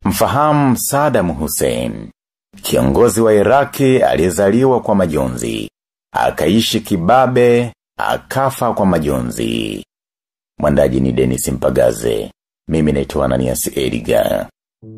Mfahamu Saddam Hussein. Kiongozi wa Iraki aliyezaliwa kwa majonzi. Akaishi kibabe, akafa kwa majonzi. Mwandaji ni Dennis Mpagaze. Mimi naitwa Ananias Edgar.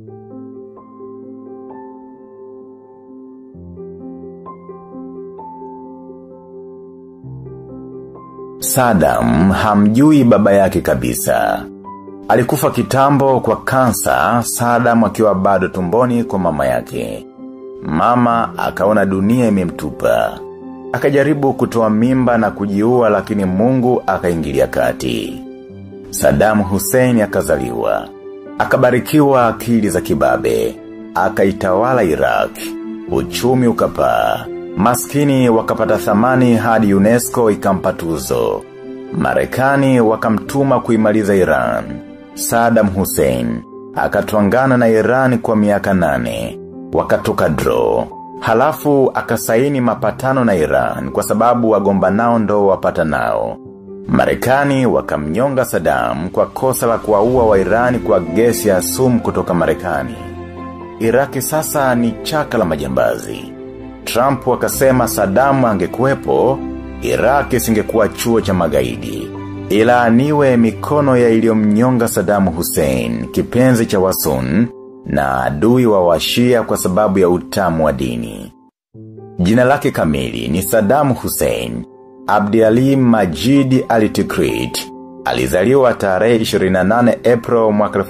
Saddam hamjui baba yake kabisa. Alikufa kitambo kwa kansa, Saddam akiwa bado tumboni kwa mama yake. Mama akaona dunia imemtupa. Akajaribu kutoa mimba na kujiua lakini mungu akaingilia kati. Saddam Hussein akazaliwa. Akabarikiwa akili za kibabe. Akaitawala Iraq. Uchumi ukapaa. Maskini wakapata thamani hadi UNESCO ikampa tuzo. Marekani wakamtuma kuimaliza Iran. Saddam Hussein. Akatwangana na Iran kwa miaka nane. Wakatoka draw. Halafu akasaini mapatano na Iran kwa sababu wagomba nao ndo wapata nao. Marekani wakamnyonga Saddam kwa kosa la kuwaua wa Iran kwa gesi ya sumu kutoka Marekani. Iraki sasa ni chaka la majambazi. Trump wakasema Saddam angekuwepo, Iraki singekuwa chuo cha magaidi. Ila aniwe mikono ya iliyomnyonga Saddam Hussein, kipenzi cha wasun, na adui wa washia kwa sababu ya utamu wa dini. Jina lake kamili ni Saddam Hussein, Abdi Ali Majid Alitikrit. Alizaliwa tarehe 28 April mwaka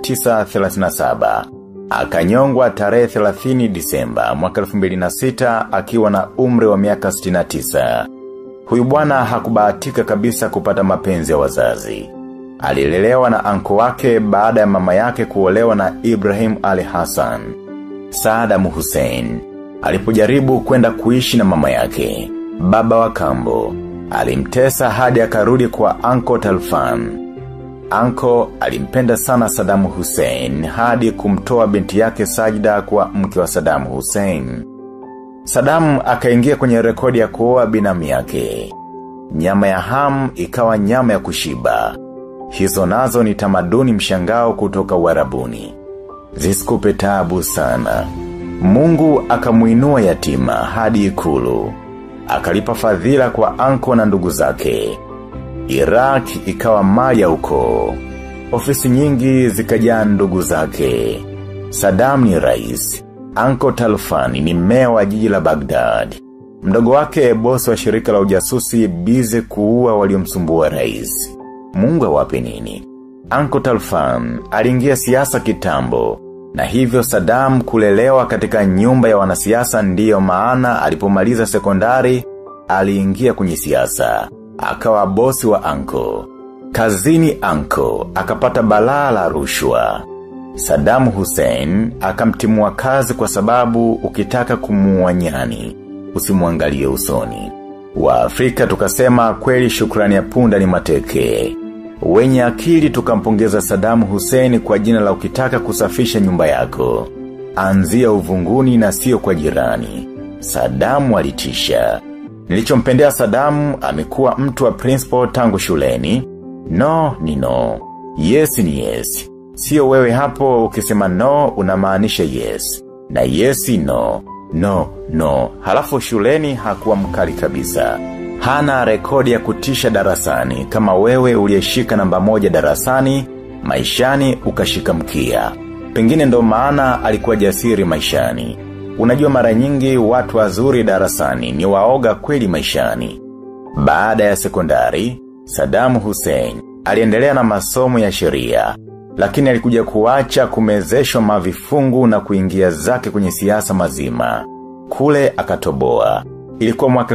1937. Akanyongwa tarehe 30 Disemba mwaka 2006 akiwa na umri wa miaka 69. Huyu bwana hakubahatika kabisa kupata mapenzi ya wazazi. Alilelewa na anko wake baada ya mama yake kuolewa na Ibrahim Ali Hassan. Saddam Hussein alipojaribu kwenda kuishi na mama yake, baba wa kambo, alimtesa hadi akarudi kwa anko Talfan. Anko alimpenda sana Saddam Hussein hadi kumtoa binti yake Sajda kwa mke wa Saddam Hussein. Saddam akaingia kwenye rekodi ya kuoa binamu yake. Nyama ya ham ikawa nyama ya kushiba. Hizo nazo ni tamaduni mshangao kutoka uarabuni. Zisikupe taabu sana. Mungu akamuinua yatima hadi ikulu. Akalipa fadhila kwa anko na ndugu zake. Iraq ikawa mali ya ukoo. Ofisi nyingi zikajaa ndugu zake. Saddam ni rais. Anko Talfani ni meya wa jiji la Baghdad. Mdogo wake bosi wa shirika la ujasusi bize kuua waliomsumbua rais. Mungu awape nini? Anko Talfan aliingia siasa kitambo. Na hivyo Saddam kulelewa katika nyumba ya wanasiasa ndiyo maana alipomaliza sekondari, aliingia kwenye siasa akawa bosi wa anko. Kazini anko, akapata balaa la rushwa. Saddam Hussein akamtimua kazi kwa sababu ukitaka kumuua nyani, usimuangalie usoni. Wa Afrika tukasema kweli shukrani ya punda ni mateke. Wenye akili tukampongeza Saddam Hussein kwa jina la ukitaka kusafisha nyumba yako. Anzia uvunguni na sio kwa jirani. Saddam walitisha. Nilichompendea Saddam amekuwa mtu wa principal tangu shuleni. No ni no. Yes ni yes. Sio wewe hapo ukisema no unamaanisha yes. Na yes no. No, no. Halafu shuleni hakuwa mkali kabisa. Hana rekodi ya kutisha darasani kama wewe uliyeshika namba moja darasani, maishani ukashika mkia. Pengine ndo maana alikuwa jasiri maishani. Unajua mara nyingi watu wazuri darasani ni waoga kweli maishani. Baada ya sekondari, Saddam Hussein aliendelea na masomo ya sheria, lakini alikuja kuacha kumezeshwa mavifungu na kuingia zake kwenye siasa mazima. Kule akatoboa. Ilikuwa mwaka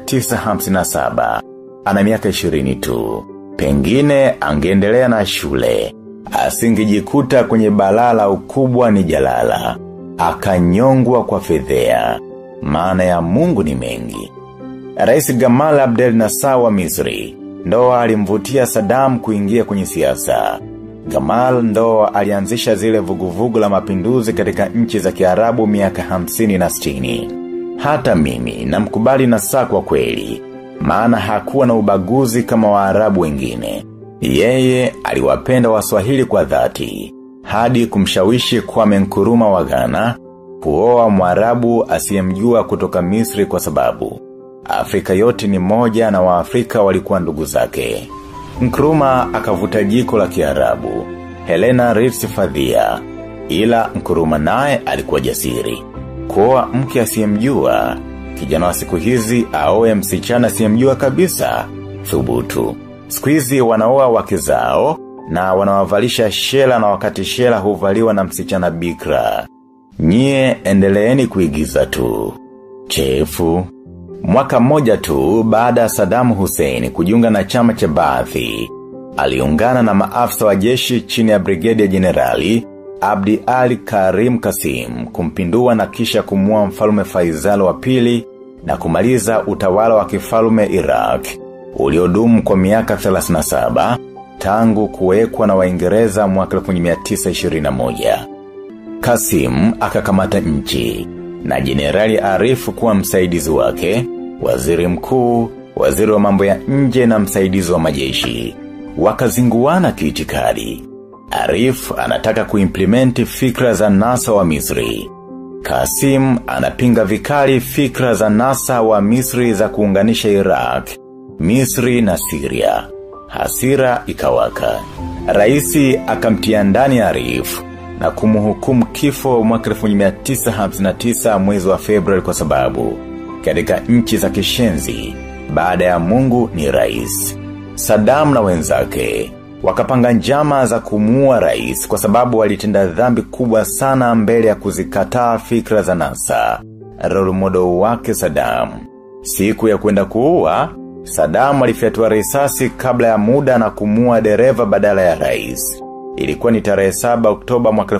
1957. Ana miaka 20 tu. Pengine angeendelea na shule. Asingejikuta kwenye balala ukubwa ni jalala. Akanyongwa kwa fedhea. Maana ya Mungu ni mengi. Rais Gamal Abdel Nasser wa Misri ndo alimvutia Saddam kuingia kwenye siasa. Gamal ndo alianzisha zile vuguvugu la mapinduzi katika nchi za Kiarabu miaka hamsini na sitini. Hata mimi na mkubali Nasser kwa kweli, maana hakuwa na ubaguzi kama waarabu wengine. Yeye aliwapenda waswahili kwa dhati. hadi kumshawishi Kwame Nkrumah wa Ghana kuoa Mwarabu asiyemjua kutoka Misri kwa sababu Afrika yote ni moja na Waafrika walikuwa ndugu zake. Nkrumah akavuta jiko la Kiarabu, Helena Ritz Fadhia, ila Nkrumah naye alikuwa jasiri. Kuoa mke asiyemjua, kijana wa siku hizi aoe msichana asiyemjua kabisa, thubutu. Siku hizi wanaoa wake zao na wanawavalisha shela na wakati shela huvaliwa na msichana bikra. Nyie endeleeni kuigiza tu. Chefu. Mwaka mmoja tu baada ya Saddam Hussein kujiunga na chama cha Baathi, aliungana na maafisa wa jeshi chini ya Brigadier Generali Abdi Ali Karim Kasim kumpindua na kisha kumua mfalume Faisal wa pili na kumaliza utawala wa kifalume Iraq uliodumu kwa miaka 37 tangu kuwekwa na Waingereza mwaka 1921. Kasim akakamata nchi na Jenerali Arifu kuwa msaidizi wake, waziri mkuu, waziri wa mambo ya nje na msaidizi wa majeshi. Wakazinguana kiitikadi. Arif anataka kuimplementi fikra za NASA wa Misri. Kasim anapinga vikali fikra za NASA wa Misri za kuunganisha Iraq, Misri na Syria. Hasira ikawaka. Raisi akamtia ndani Arif na kumuhukumu kifo mwaka 1959 mwezi wa Februari kwa sababu katika nchi za kishenzi baada ya Mungu ni rais. Saddam na wenzake wakapanga njama za kumuua rais kwa sababu walitenda dhambi kubwa sana mbele ya kuzikataa fikra za NASA. Role model wake Saddam. Siku ya kwenda kuua, Saddam alifyatua risasi kabla ya muda na kumuua dereva badala ya rais. Ilikuwa ni tarehe 7 Oktoba mwaka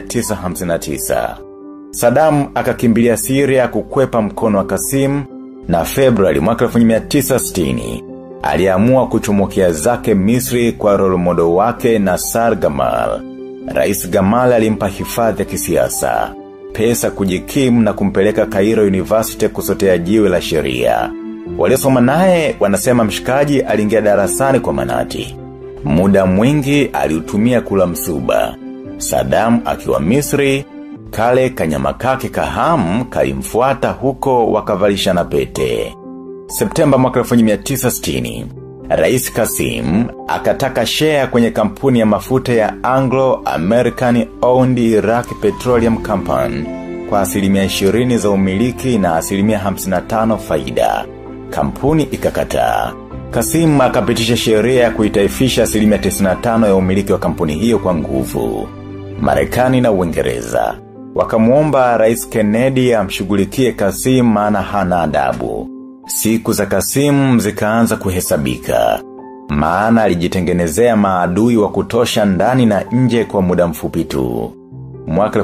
1959. Saddam akakimbilia Syria kukwepa mkono wa Kasim na Februari mwaka 1960 aliamua kuchumukia zake Misri kwa role model wake Nassar Gamal. Rais Gamal alimpa hifadhi ya kisiasa, pesa kujikimu na kumpeleka Cairo University kusotea jiwe la sheria. Waliosoma naye wanasema mshikaji aliingia darasani kwa manati. Muda mwingi aliutumia kula msuba. Saddam akiwa Misri, kale kanyama kake kahamu kalimfuata huko wakavalisha na pete. Septemba mwaka 1960, Rais Kasim akataka share kwenye kampuni ya mafuta ya Anglo-American Owned Iraq Petroleum Company kwa asilimia 20 za umiliki na asilimia 55 faida. Kampuni ikakataa. Kasim akapitisha sheria ya kuitaifisha asilimia 95 ya umiliki wa kampuni hiyo kwa nguvu. Marekani na Uingereza wakamuomba Rais Kennedy amshughulikie Kasim maana hana adabu. Siku za Kasim zikaanza kuhesabika. Maana alijitengenezea maadui wa kutosha ndani na nje kwa muda mfupi tu. Mwaka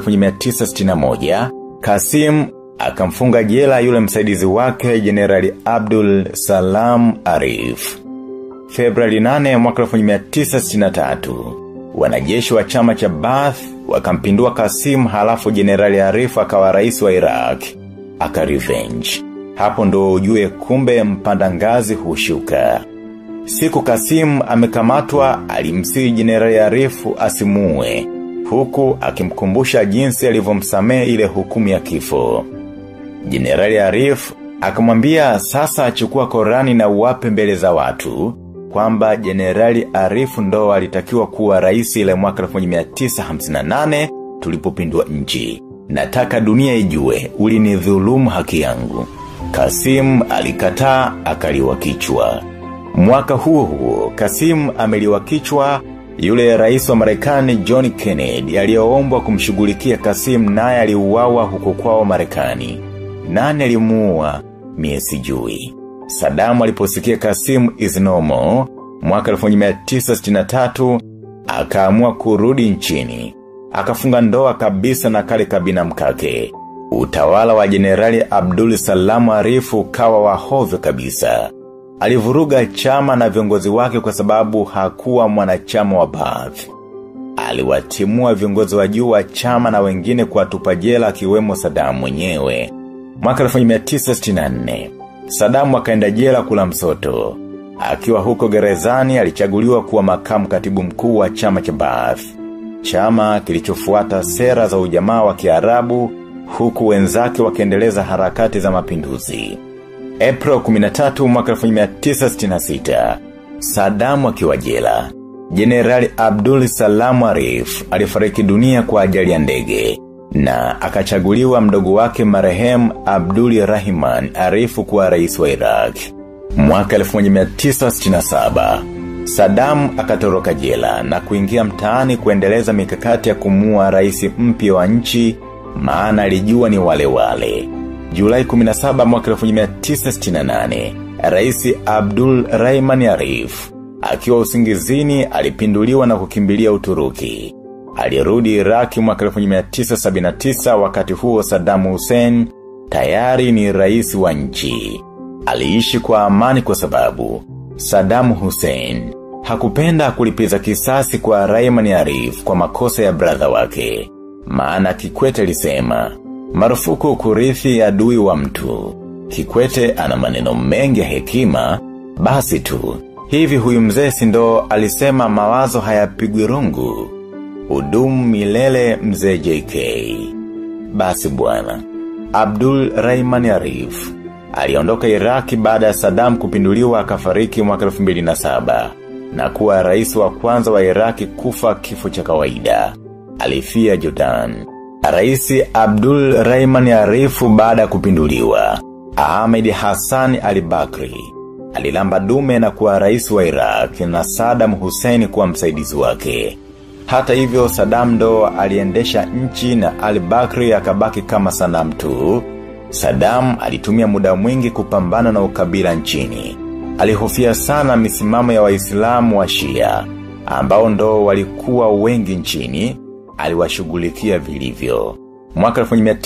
1961, Kasim akamfunga jela yule msaidizi wake Generali Abdul Salam Arif. Februari 8 mwaka 1963, wanajeshi wa chama cha Baath wakampindua Kasim halafu Generali Arif akawa rais wa Iraq. Aka revenge. Hapo ndo ujue kumbe mpanda ngazi hushuka. Siku Kasim amekamatwa alimsii Jenerali Arifu asimue, huku akimkumbusha jinsi alivyomsamehe ile hukumu ya kifo. Jenerali Arif akamwambia sasa achukua Korani na uwape mbele za watu, kwamba Jenerali Arifu ndo alitakiwa kuwa rais ile mwaka 1958 tulipopindua nchi. Nataka dunia ijue, ulinidhulumu haki yangu. Kasim alikataa akaliwa kichwa. Mwaka huo huo, Kasim ameliwa kichwa yule rais wa Marekani John Kennedy aliyoombwa kumshughulikia Kasim naye aliuawa huko kwao Marekani. Nani alimuua? Mie sijui. Saddam aliposikia Kasim is normal, mwaka 1963 akaamua kurudi nchini. Akafunga ndoa kabisa na kale kabina mkake. Utawala wa Jenerali Abdul Salamu Arifu kawa wahovyo kabisa. Alivuruga chama na viongozi wake kwa sababu hakuwa mwanachama wa Baath. Aliwatimua viongozi wa juu wa chama na wengine kwa tupajela akiwemo Saddam mwenyewe. Mwaka 1964, Saddam akaenda jela kula msoto. Akiwa huko gerezani alichaguliwa kuwa makamu katibu mkuu wa chama cha Baath. chama kilichofuata sera za ujamaa wa kiarabu huku wenzake wakiendeleza harakati za mapinduzi. April 13 mwaka 1966, Saddam akiwa jela. Jenerali Abdul Salam Arif alifariki dunia kwa ajali ya ndege na akachaguliwa mdogo wake marehemu Abdul Rahman Arifu kuwa rais wa Iraq. Mwaka 1967, Saddam akatoroka jela na kuingia mtaani kuendeleza mikakati ya kumua rais mpya wa nchi maana alijua ni wale wale. Julai 17 mwaka 1968, Rais Abdul Rahman Arif akiwa usingizini alipinduliwa na kukimbilia Uturuki. Alirudi Iraki mwaka 1979 wakati huo Saddam Hussein tayari ni rais wa nchi. Aliishi kwa amani kwa sababu Saddam Hussein hakupenda kulipiza kisasi kwa Rahman Arif kwa makosa ya brother wake. Maana Kikwete alisema, marufuku kurithi adui wa mtu. Kikwete ana maneno mengi ya hekima, basi tu. Hivi huyu mzee si ndo alisema mawazo hayapigwi rungu. Udumu milele mzee JK. Basi bwana. Abdul Rahman Arif. Aliondoka Iraki baada ya Saddam kupinduliwa akafariki mwaka 2007 na kuwa rais wa kwanza wa Iraki kufa kifo cha kawaida alifia Jordan. Raisi Abdul Rahman Arifu baada kupinduliwa. Ahmed Hassan al-Bakri. Alilamba dume na kuwa rais wa Iraq na Saddam Hussein kuwa msaidizi wake. Hata hivyo Saddam ndo aliendesha nchi na al-Bakri akabaki kama sanamu tu. Saddam alitumia muda mwingi kupambana na ukabila nchini. Alihofia sana misimamo ya waislamu wa shia, ambao ndo walikuwa wengi nchini, aliwashugulikia vilivyo. Mwaka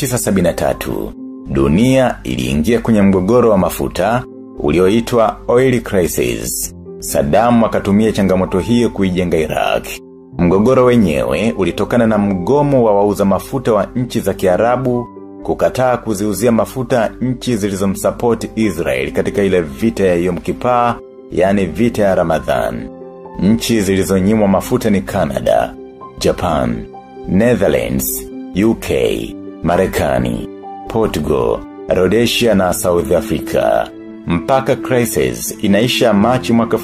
1973, dunia iliingia kwenye mgogoro wa mafuta, ulioitwa oil crisis. Saddam akatumia changamoto hiyo kuijenga Iraq. Mgogoro wenyewe ulitokana na mgomo wa wauza mafuta wa nchi za kiarabu kukataa kuziuzia mafuta nchi zilizomsapoti Israel katika ile vita ya Yom Kippur, yani vita ya Ramadhan. Nchi zilizonyimwa mafuta ni Canada, Japan, Netherlands, UK, Marekani, Portugal, Rhodesia na South Africa. Mpaka crisis inaisha Machi mwaka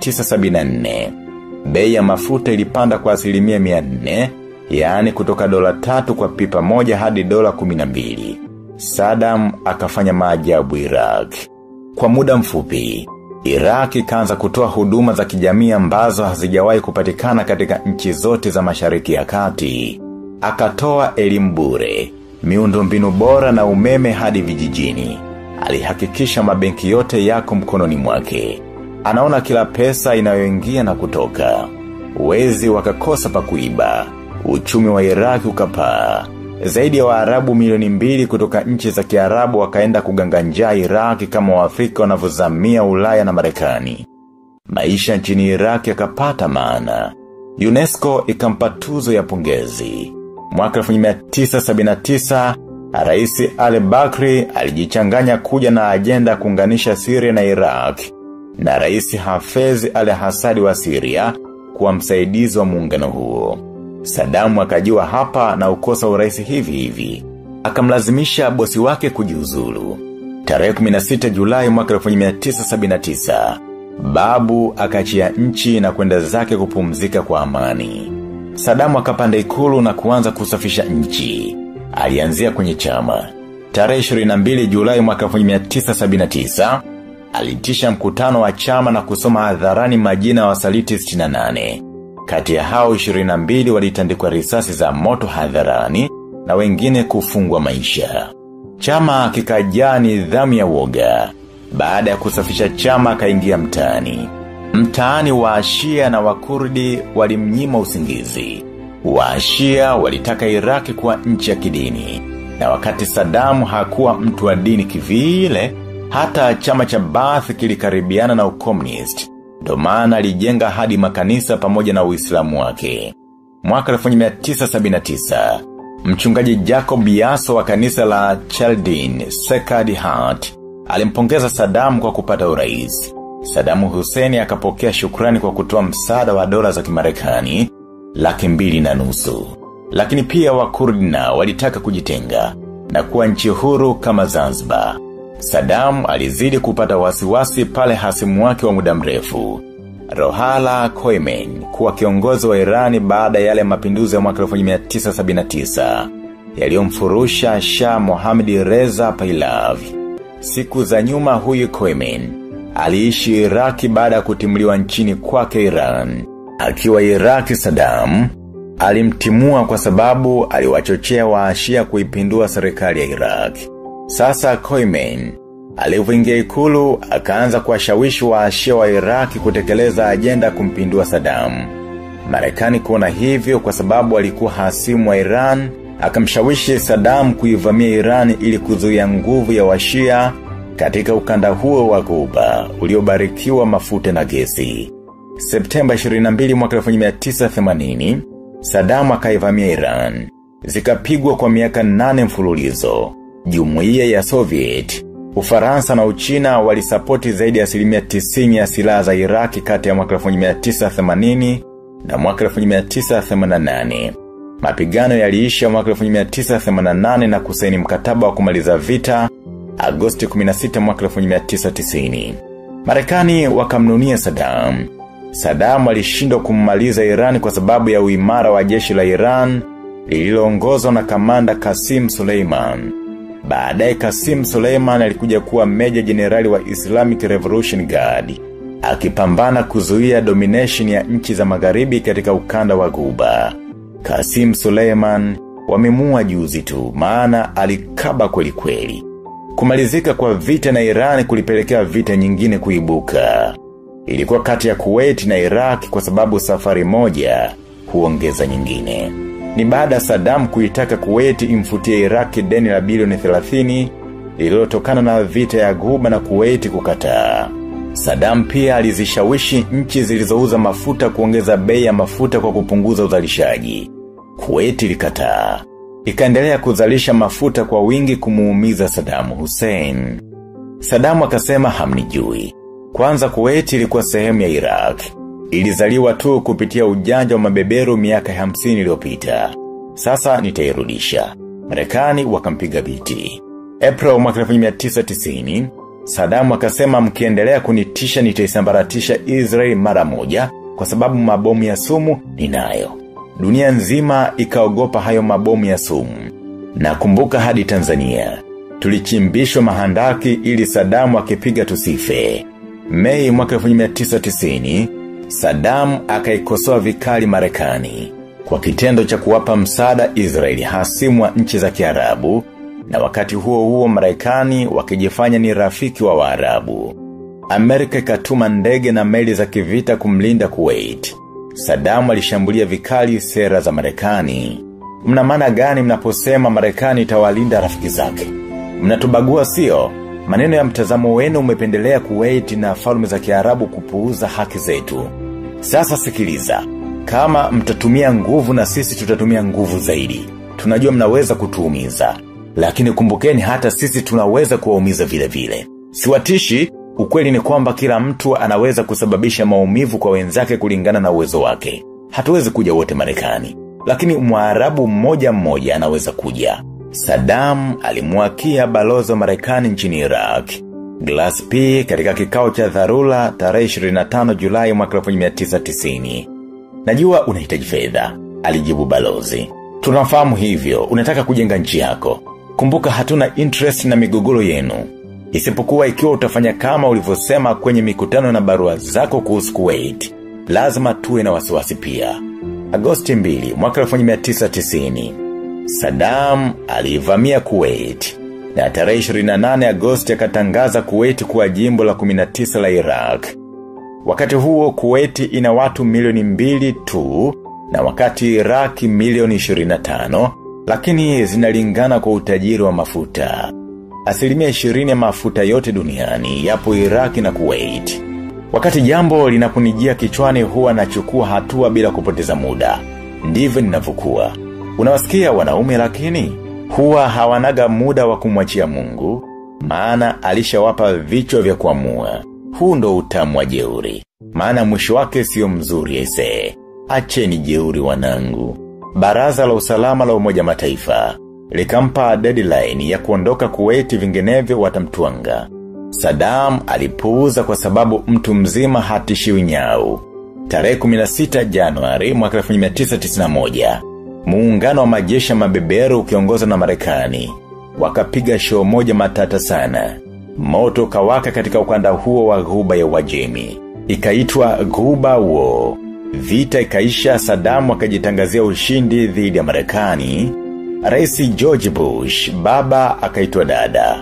1974. Bei ya mafuta ilipanda kwa asilimia 400, yaani kutoka dola tatu kwa pipa moja hadi dola 12. Saddam akafanya maajabu Iraq. Kwa muda mfupi, Iraq ikaanza kutoa huduma za kijamii ambazo hazijawahi kupatikana katika nchi zote za mashariki ya kati. Akatoa elimu bure, miundombinu bora na umeme hadi vijijini. Alihakikisha mabenki yote yako mkononi mwake. Anaona kila pesa inayoingia na kutoka. Wezi wakakosa pa kuiba. Uchumi wa Iraq ukapaa. Zaidi ya waarabu milioni mbili kutoka nchi za kiarabu wakaenda kuganganjaa Iraq kama waafrika wanavyozamia ulaya na marekani. Maisha nchini Iraq yakapata maana. UNESCO ikampa tuzo ya pongezi. Mwaka 1979, Rais al-Bakri alijichanganya kuja na ajenda ya kuunganisha Syria na Iraq. Na Rais Hafez al-Hassad wa Syria kuwa msaidizi wa muungano huo. Saddam akajua hapa na ukosa uraisi hivi hivi. Akamlazimisha bosi wake kujiuzulu. Tarehe 16 Julai mwaka 1979, babu akachia nchi na kwenda zake kupumzika kwa amani. Saddam akapanda ikulu na kuanza kusafisha nchi. Alianzia kwenye chama. Tarehe 22 Julai mwaka 1979, alitisha mkutano wa chama na kusoma hadharani majina ya wasaliti 68. Kati ya hao 22 walitandikwa risasi za moto hadharani na wengine kufungwa maisha. Chama kikajaa nidhamu ya woga. Baada ya kusafisha chama kaingia mtaani. Mtaani waashia na wakurdi walimnyima usingizi. Waashia walitaka Iraki kuwa nchi ya kidini. Na wakati Saddam hakuwa mtu wa dini kivile, hata chama cha Baath kilikaribiana na ukomunist. Ndo maana alijenga hadi makanisa pamoja na uislamu wake. Mwaka 1979, mchungaji Jacob Yaso wa kanisa la Chaldin, Sacred Heart, alimpongeza Saddam kwa kupata urais. Saddam Hussein akapokea shukrani kwa kutoa msaada wa dola za kimarekani. laki mbili na nusu. Lakini pia wakurdi na walitaka kujitenga na kuwa nchi huru kama Zanzibar. Saddam alizidi kupata wasiwasi pale hasimu wake wa muda mrefu. Rohala Khomeini kuwa kiongozi wa Irani baada yale mapinduzi ya mwaka 1979 yaliyomfurusha Shah Mohammad Reza Pahlavi. Siku za nyuma huyu Khomeini aliishi Iraki baada ya kutimuliwa nchini kwake Iran. Akiwa Iraki Saddam alimtimua kwa sababu aliwachochea waashia kuipindua serikali ya Iraq. Sasa Khomeini alivyoingia ikulu akaanza kuwashawishi waashia wa Iraki kutekeleza ajenda kumpindua Saddam. Marekani kuona hivyo kwa sababu alikuwa hasimu wa Iran, akamshawishi Saddam kuivamia Iran ili kuzuia nguvu ya washia katika ukanda huo wa Ghuba uliobarikiwa mafuta na gesi. Septemba 22 mwaka 1980, Saddam akaivamia Iran. Zikapigwa kwa miaka nane mfululizo. Jumuiya ya Soviet, Ufaransa na Uchina walisapoti zaidi ya asilimia 90 ya silaha za Iraki kati ya mwaka 1980 na mwaka 1988. Mapigano yaliisha mwaka 1988 na kusaini mkataba wa kumaliza vita Agosti 16 mwaka 1990. Marekani wakamnunia Saddam. Saddam alishindwa kummaliza Iran kwa sababu ya uimara wa jeshi la Iran lililoongozwa na kamanda Kasim Suleiman. Baadaye Kasim Suleiman alikuja kuwa meja jenerali wa Islamic Revolution Guard, akipambana kuzuia domination ya nchi za magharibi katika ukanda wa Ghuba. Kasim Suleiman wamemua juzi tu, maana alikaba kweli kweli. Kumalizika kwa vita na Iran kulipelekea vita nyingine kuibuka. Ilikuwa kati ya Kuwait na Iraq kwa sababu safari moja huongeza nyingine. Ni baada Saddam kuitaka Kuwait imfutie Iraq deni la bilioni 30 lililotokana na vita ya Ghuba na Kuwait kukataa. Saddam pia alizishawishi nchi zilizouza mafuta kuongeza bei ya mafuta kwa kupunguza uzalishaji. Kuwait ilikataa. Ikaendelea kuzalisha mafuta kwa wingi kumuumiza Saddam Hussein. Saddam akasema hamnijui. Kwanza Kuwait ilikuwa sehemu ya Iraq. Ilizaliwa tu kupitia ujanja wa mabeberu miaka 50 iliyopita. Sasa nitairudisha. Marekani wakampiga biti. April mwaka 1990, Saddam akasema mkiendelea kunitisha nitaisambaratisha Israel mara moja kwa sababu mabomu ya sumu ninayo. Dunia nzima ikaogopa hayo mabomu ya sumu. Na kumbuka hadi Tanzania. Tulichimbishwa mahandaki ili Saddam akipiga tusife. Mei mwaka 1990, Saddam akaikosoa vikali Marekani kwa kitendo cha kuwapa msaada Israeli hasimu wa nchi za Kiarabu na wakati huo huo Marekani wakijifanya ni rafiki wa Waarabu. Amerika ikatuma ndege na meli za kivita kumlinda Kuwait. Saddam alishambulia vikali sera za Marekani. Mna maana gani mnaposema Marekani itawalinda rafiki zake? Mnatubagua sio? Maneno ya mtazamo wenu umependelea Kuwait na falme za Kiarabu kupuuza haki zetu. Sasa sikiliza. Kama mtatumia nguvu na sisi tutatumia nguvu zaidi. Tunajua mnaweza kutuumiza. Lakini kumbukeni hata sisi tunaweza kuwaumiza vile vile. Siwatishi, ukweli ni kwamba kila mtu anaweza kusababisha maumivu kwa wenzake kulingana na uwezo wake. Hatuwezi kuja wote Marekani. Lakini mwarabu mmoja mmoja anaweza kuja. Saddam alimwakia balozi wa Marekani nchini Iraq. Glass P katika kikao cha dharura tarehe 25 Julai mwaka 1990. Najua unahitaji fedha, alijibu balozi. Tunafahamu hivyo, unataka kujenga nchi yako. Kumbuka hatuna interest na migogoro yenu. Isipokuwa ikiwa utafanya kama ulivyosema kwenye mikutano na barua zako kuhusu Kuwait. Lazima tuwe na wasiwasi pia. Agosti 2 mwaka 1990. Saddam alivamia Kuwait. Na tarehe 28 Agosti akatangaza Kuwait kuwa jimbo la 19 la Iraq. Wakati huo Kuwait ina watu milioni mbili tu na wakati Iraq milioni 25 lakini zinalingana kwa utajiri wa mafuta. Asilimia 20 ya mafuta yote duniani yapo Iraq na Kuwait. Wakati jambo linaponijia kichwani huwa nachukua hatua bila kupoteza muda. Ndivyo ninavyokuwa. Unawasikia wanaume lakini huwa hawanaga muda wa kumwachia Mungu, maana alishawapa vichwa vya kuamua. Huu ndo utamu wa jeuri. Maana mwisho wake sio mzuri ese. acheni jeuri wanangu. Baraza la usalama la umoja mataifa, likampa deadline ya kuondoka kuweti vinginevyo watamtuanga. Saddam alipuuza kwa sababu mtu mzima hatishiwi nyau. Tarehe 16 Januari mwaka 1991, muungano wa majeshi ya mabeberu ukiongozwa na Marekani wakapiga show moja matata sana. Moto kawaka katika ukanda huo wa ghuba ya Uajemi. Ikaitwa Ghuba War. Vita ikaisha Saddam akajitangazia ushindi dhidi ya Marekani. Rais George Bush baba akaitwa dada.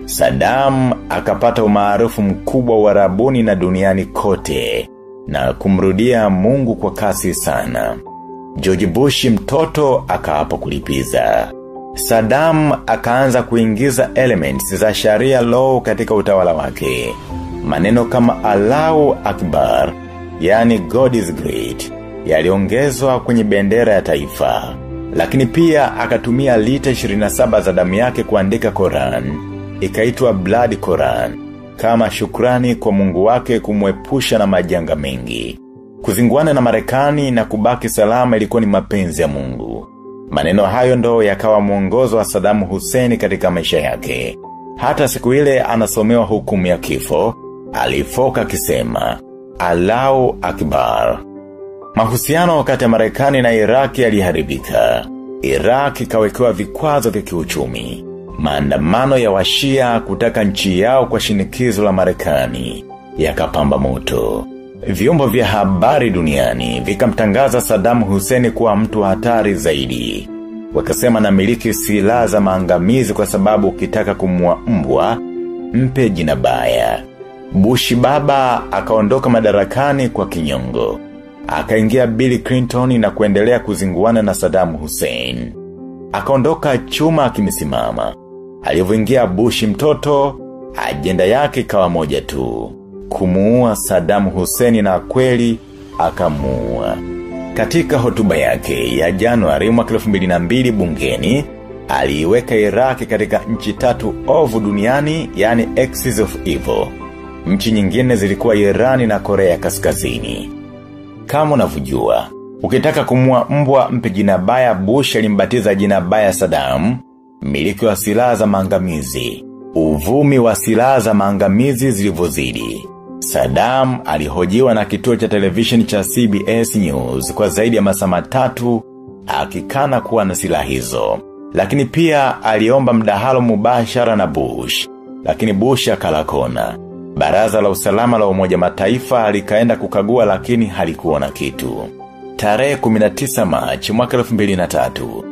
Saddam akapata umaarufu mkubwa wa rabuni na duniani kote na kumrudia Mungu kwa kasi sana. George Bush mtoto akaapa kulipiza. Saddam akaanza kuingiza elements za sharia law katika utawala wake. Maneno kama Allahu Akbar, yani God is great, yaliongezwa kwenye bendera ya taifa. Lakini pia akatumia lita 27 za damu yake kuandika Koran, ikaitwa Blood Koran, kama shukrani kwa mungu wake kumwepusha na majanga mengi. Kuzinguana na marekani na kubaki salama ilikuwa ni mapenzi ya mungu. Maneno hayo ndo yakawa mwongozo wa Saddam Hussein katika maisha yake. Hata siku ile anasomewa hukumu ya kifo, alifoka akisema Allahu Akbar. Mahusiano kati ya Marekani na Iraki yaliharibika. Iraki ikawekewa vikwazo vya kiuchumi. Maandamano ya washia kutaka nchi yao kwa shinikizo la Marekani yakapamba moto. Vyombo vya habari duniani vikamtangaza Saddam Hussein kuwa mtu hatari zaidi. Wakasema na miliki silaha za maangamizi kwa sababu ukitaka kumua mbwa, mpe jina baya. Bushi baba akaondoka madarakani kwa kinyongo. Akaingia Bill Clinton na kuendelea kuzinguana na Saddam Hussein. Akaondoka chuma akimisimama. Alivyoingia Bushi mtoto, ajenda yake ikawa moja tu kumuua Saddam Hussein na kweli akamuua. Katika hotuba yake ya Januari mwaka 2002 bungeni, aliiweka Iraki katika nchi tatu ovu duniani, yani Axis of Evil. Nchi nyingine zilikuwa Irani na Korea Kaskazini. Kama unavyojua, ukitaka kumua mbwa mpe jina baya Bush alimbatiza jina baya Saddam, miliki wa silaha za maangamizi. Uvumi wa silaha za maangamizi zilivyozidi. Saddam alihojiwa na kituo cha television cha CBS News kwa zaidi ya masaa matatu akikana kuwa na silaha hizo. Lakini pia aliomba mdahalo mubashara na Bush. Lakini Bush akalakona. Baraza la usalama la umoja mataifa likaenda kukagua lakini halikuona kitu. Tarehe 19 Machi mwaka 2003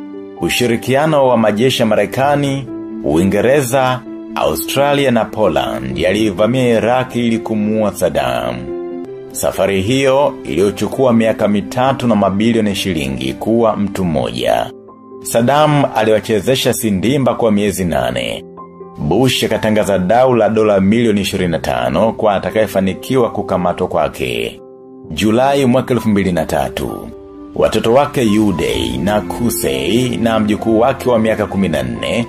ushirikiano wa majeshi ya Marekani, Uingereza, Australia na Poland yalivamia Iraki ili kumuua Saddam. Safari hiyo iliyochukua miaka mitatu na mabilioni shilingi kuwa mtu mmoja. Saddam aliwachezesha sindimba kwa miezi nane. Bush akatangaza dau la dola milioni 25 kwa atakayefanikiwa kukamatwa kwake. Julai mwaka 2003. Watoto wake Yudei na Kusei na mjukuu wake wa miaka 14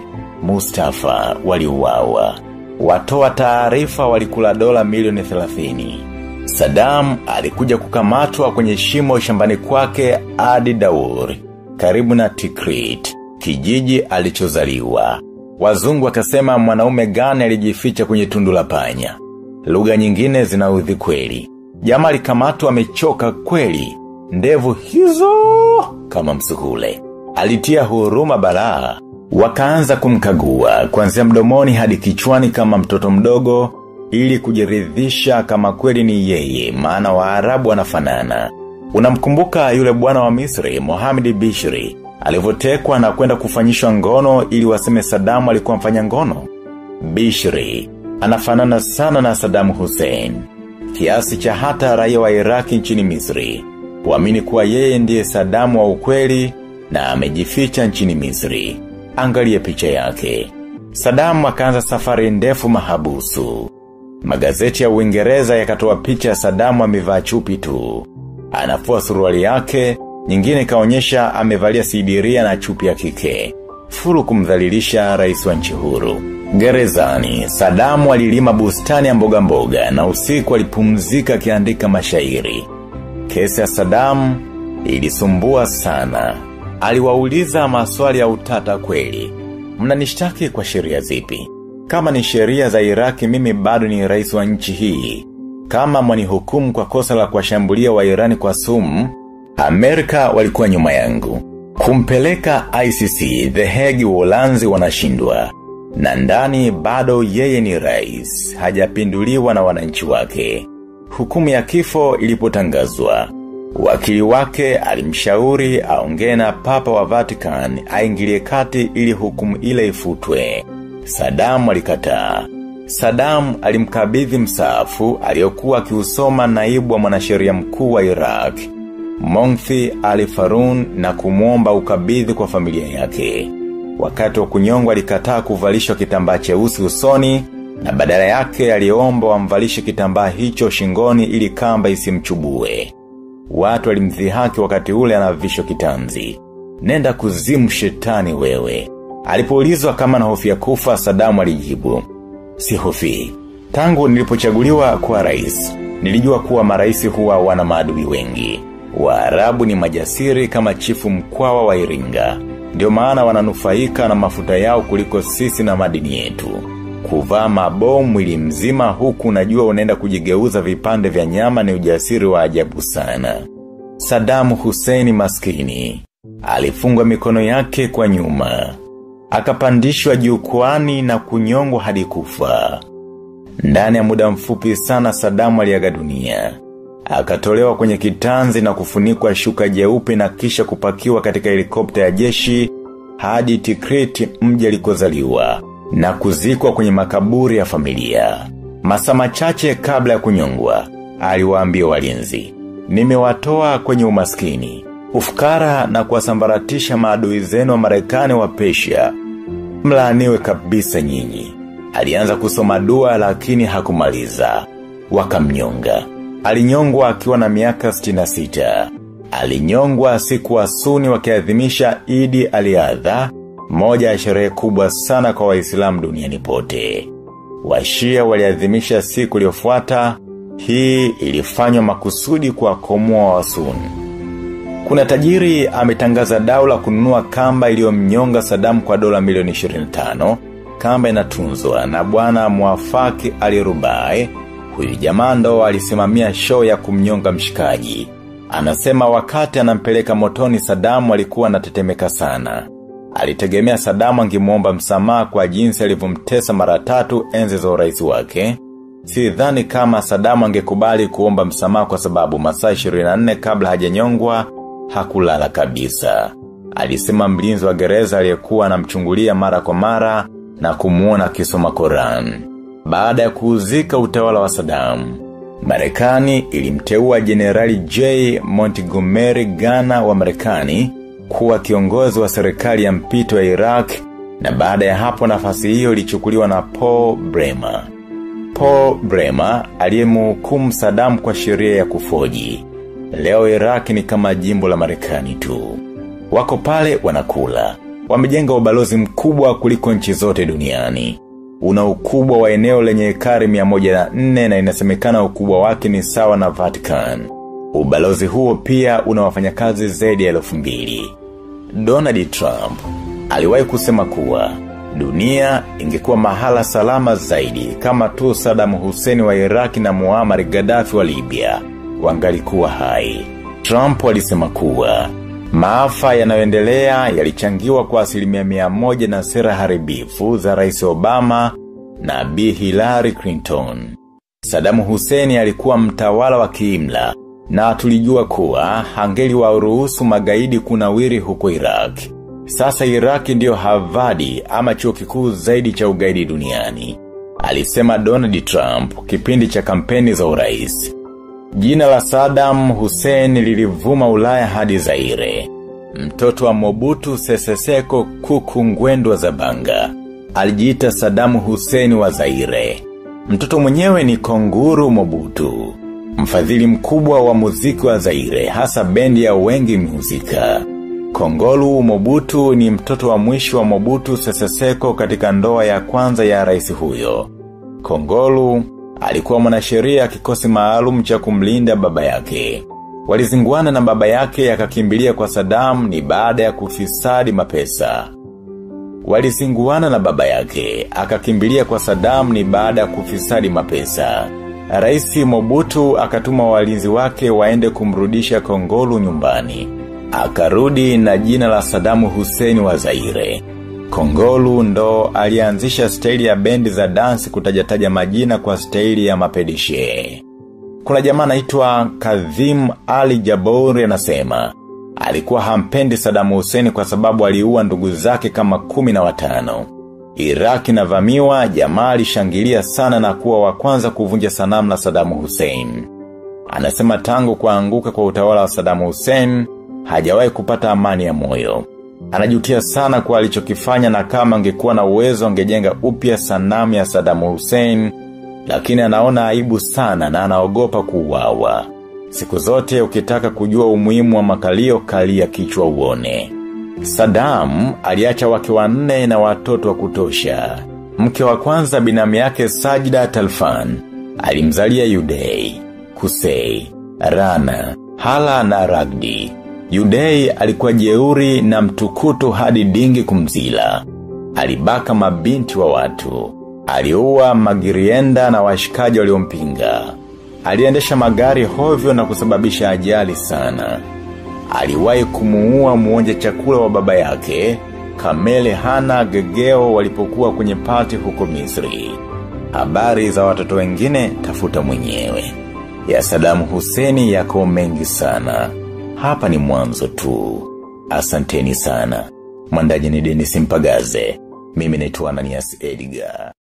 Mustafa waliuawa. Watoa taarifa walikula dola milioni 30. Saddam alikuja kukamatwa kwenye shimo shambani kwake Adi Daur, karibu na Tikrit, kijiji alichozaliwa. Wazungu wakasema mwanaume gani alijificha kwenye tundu la panya. Lugha nyingine zinaudhi kweli. Jamaa alikamatwa amechoka kweli. Ndevu hizo kama msukule. Alitia huruma balaa. Wakaanza kumkagua kuanzia mdomoni hadi kichwani kama mtoto mdogo ili kujiridhisha kama kweli ni yeye maana waarabu wanafanana. Unamkumbuka yule bwana wa Misri Mohamed Bishri alivyotekwa na kwenda kufanyishwa ngono ili waseme Saddam alikuwa mfanya ngono. Bishri anafanana sana na Saddam Hussein kiasi cha hata raia wa Iraki nchini Misri kuamini kuwa yeye ndiye Saddam wa ukweli na amejificha nchini Misri. Angalia picha yake. Saddam akaanza safari ndefu mahabusu. Magazeti ya Uingereza yakatoa picha ya Saddam amevaa chupi tu. Anafua suruali yake, nyingine kaonyesha amevalia sidiria na chupi ya kike. Furu kumdhalilisha rais wa nchi huru. Gerezani, Saddam alilima bustani ya mboga mboga na usiku alipumzika akiandika mashairi. Kesi ya Saddam, Ilisumbua sana. Aliwauliza maswali ya utata kweli. Mnanishtaki kwa sheria zipi? Kama ni sheria za Iraki mimi bado ni rais wa nchi hii. Kama mwanihukumu kwa kosa la kuwashambulia wa Irani kwa sumu, Amerika walikuwa nyuma yangu. Kumpeleka ICC, The Hague Uholanzi wanashindwa. Na ndani bado yeye ni rais, hajapinduliwa na wananchi wake. Hukumu ya kifo ilipotangazwa. Wakili wake alimshauri aongee na papa wa Vatican aingilie kati ili hukumu ile ifutwe. Saddam alikataa. Saddam alimkabidhi msaafu aliyokuwa akiusoma naibu wa mwanasheria mkuu wa Iraq. Mongthi alifarun na kumwomba ukabidhi kwa familia yake. Wakati wa kunyongwa alikataa kuvalishwa kitambaa cheusi usoni na badala yake aliomba wamvalishe kitambaa hicho shingoni ili kamba isimchubue. Watu walimdhihaki wakati ule anavishwa kitanzi. Nenda kuzimu shetani wewe. Alipoulizwa kama na hofia kufa Sadamu alijibu. Si hofi. Tangu nilipochaguliwa kuwa rais. Nilijua kuwa maraisi huwa wana maadui wengi. Waarabu ni majasiri kama chifu mkwawa wa iringa. Ndio maana wananufaika na mafuta yao kuliko sisi na madini yetu. Kuvaa mabomu mwili mzima huku unajua unaenda kujigeuza vipande vya nyama ni ujasiri wa ajabu sana. Sadamu Hussein maskini. Alifungwa mikono yake kwa nyuma. Akapandishwa jukwani na kunyongwa hadi kufa. Ndani ya muda mfupi sana Sadamu aliaga dunia. Akatolewa kwenye kitanzi na kufunikwa shuka jeupe na kisha kupakiwa katika helikopta ya jeshi hadi Tikrit mji alikozaliwa na kuzikwa kwenye makaburi ya familia. Masaa machache kabla ya kunyongwa, aliwaambia walinzi, nimewatoa kwenye umaskini, ufukara na kuwasambaratisha maadui zenu wa Marekani wa Persia. Mlaaniwe kabisa nyinyi. Alianza kusoma dua lakini hakumaliza. Wakamnyonga. Alinyongwa akiwa na miaka 66. Alinyongwa siku wa suni wakiadhimisha Idi Aliadha, moja ya sherehe kubwa sana kwa waislamu duniani pote. Washia waliadhimisha siku iliyofuata, hii ilifanywa makusudi kwa komoa wa suni. Kuna tajiri ametangaza daula kununua kamba iliyomnyonga Sadamu kwa dola milioni 25, kamba inatunzwa na bwana Mwafaki alirubae, huyu jamaa ndo alisimamia show ya kumnyonga mshikaji. Anasema wakati anampeleka motoni Sadamu alikuwa anatetemeka sana. Alitegemea Sadamu angemuomba msamaha kwa jinsi alivyomtesa mara tatu enzi za urais wake. Si dhani kama Sadamu angekubali kuomba msamaha kwa sababu masaa 24 kabla hajanyongwa hakulala kabisa. Alisema mlinzi wa gereza aliyekuwa anamchungulia mara kwa mara na kumuona akisoma Koran. Baada ya kuuzika utawala wa Saddam, Marekani ilimteua Generali J. Montgomery Ghana wa Marekani kuwa kiongozi wa serikali ya mpito ya Iraq na baada ya hapo nafasi hiyo ilichukuliwa na Paul Bremer. Paul Bremer aliyemhukumu Saddam kwa sheria ya kufoji. Leo Iraq ni kama jimbo la Marekani tu. Wako pale wanakula. Wamejenga ubalozi mkubwa kuliko nchi zote duniani. Una ukubwa wa eneo lenye ekari 104 na inasemekana ukubwa wake ni sawa na Vatican. Ubalozi huo pia una wafanyakazi zaidi ya elfu mbili. Donald Trump aliwahi kusema kuwa dunia ingekuwa mahala salama zaidi kama tu Saddam Hussein wa Iraki na Muammar Gaddafi wa Libya wangalikuwa hai. Trump alisema kuwa maafa yanayoendelea yalichangiwa kwa asilimia mia moja na sera haribifu za Rais Obama na Bi Hillary Clinton. Saddam Hussein alikuwa mtawala wa kiimla na tulijua kuwa hangeli wa uruhusu magaidi kunawiri huko Iraq. Sasa Iraq ndiyo Harvard ama chuo kikuu zaidi cha ugaidi duniani. Alisema Donald Trump kipindi cha kampeni za urais. Jina la Saddam Hussein lilivuma ulaya hadi Zaire. Mtoto wa Mobutu Sese Seko kuku ngwendu wa Zabanga. Alijiita Saddam Hussein wa Zaire. Mtoto mwenyewe ni Konguru Mobutu. Mfadhili mkubwa wa muziki wa Zaire hasa bendi ya wengi muzika. Kongolu Mobutu ni mtoto wa mwisho wa Mobutu Sese Seko katika ndoa ya kwanza ya rais huyo. Kongolu alikuwa mwanasheria kikosi maalum cha kumlinda baba yake. Walizinguana na baba yake akakimbilia kwa Saddam ni baada ya kufisadi mapesa. Walizinguana na baba yake akakimbilia kwa Saddam ni baada ya kufisadi mapesa. Raisi Mobutu akatuma walinzi wake waende kumrudisha Kongolu nyumbani. Akarudi na jina la Saddam Hussein wa Zaire. Kongolu ndo alianzisha staili ya bendi za dansi kutajataja majina kwa staili ya mapedishe. Kuna jamaa anaitwa Kadhim Ali Jabori anasema alikuwa hampendi Saddam Hussein kwa sababu aliua ndugu zake kama kumi na watano. Iraki na vamiwa jamaa alishangilia sana na kuwa wa kwanza kuvunja sanamu la Saddam Hussein. Anasema tangu kuanguka kwa utawala wa Saddam Hussein, hajawahi kupata amani ya moyo. Anajutia sana kwa alichokifanya na kama angekuwa na uwezo angejenga upya sanamu ya Saddam Hussein, lakini anaona aibu sana na anaogopa kuuawa. Siku zote ukitaka kujua umuhimu wa makalio kalia kichwa uone. Saddam aliacha wake wanne na watoto wa kutosha. Mke wa kwanza binamu yake Sajida Talfan, alimzalia Yudei, Kusei, Rana, Hala na Ragdi. Yudei alikuwa jeuri na mtukutu hadi dingi kumzila. Alibaka mabinti wa watu. Aliua magirienda na washikaji waliompinga. Aliendesha magari hovyo na kusababisha ajali sana. Aliwahi kumuua muonja chakula wa baba yake, Kamele Hana Gegeo walipokuwa kwenye pati huko Misri. Habari za watoto wengine tafuta mwenyewe. Ya Saddam Hussein yako mengi sana. Hapa ni mwanzo tu. Asanteni sana. Mwandaji ni Dennis Mpagaze. Mimi naitwa Ananias Edgar.